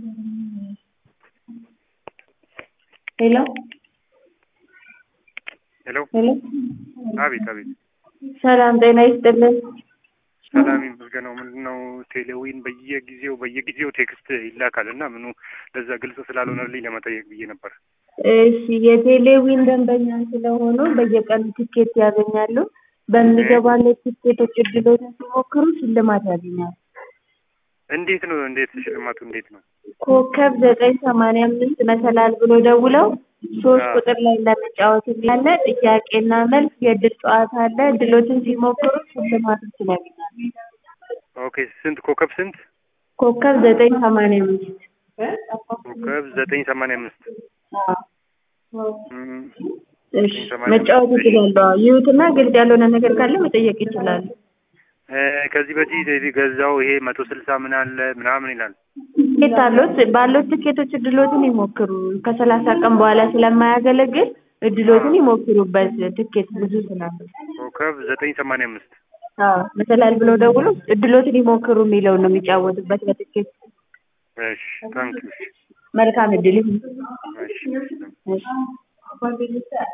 ሄሎ ሄሎ ሄሎ አቤት አቤት ሰላም ጤና ይስጥልን። ሰላም ይመስገነው። ምንድነው ቴሌዊን በየጊዜው በየጊዜው ቴክስት ይላካል እና ምኑ ለዛ ግልጽ ስላልሆነልኝ ለመጠየቅ ብዬ ነበር። እሺ የቴሌዊን ደንበኛ ስለሆኑ በየቀኑ ትኬት ያገኛሉ። በሚገባለት ትኬቶች እድሎችን ሲሞክሩ ሽልማት ያገኛሉ። እንዴት ነው እንዴት ሽልማቱ እንዴት ነው? ኮከብ ዘጠኝ ሰማንያ አምስት መሰላል ብሎ ደውለው ሶስት አዎ። ቁጥር ላይ ለመጫወት ያለ ጥያቄና መልስ የእድል ጨዋታ አለ። እድሎችን ሲሞክሩ ሽልማቶችን ያገኛሉ። ኦኬ ስንት ኮከብ ስንት? ኮከብ ዘጠኝ ሰማንያ አምስት ኮከብ ዘጠኝ ሰማንያ አምስት አዎ። እም፣ እሺ ሰማንያ መጫወት አምስት። ይችላሉ። አዎ። ይዩትና ግልጽ ያልሆነ ነገር ካለ መጠየቅ ይችላሉ። እ፣ ከዚህ በፊት የዚህ ገዛው ይሄ መቶ ስልሳ ምን አለ ምናምን ይላል። ትኬት አሉት ባሉት ትኬቶች እድሎትን ይሞክሩ። ከሰላሳ ቀን በኋላ ስለማያገለግል እድሎትን ይሞክሩበት። ትኬት ብዙ ስላለ ኮከብ ዘጠኝ ሰማንያ አምስት አዎ መሰላል ብለው ደውሎ እድሎትን ይሞክሩ የሚለውን ነው የሚጫወቱበት በትኬት። እሺ ታንኪዩ መልካም እድል ይሁን። እሺ እሺ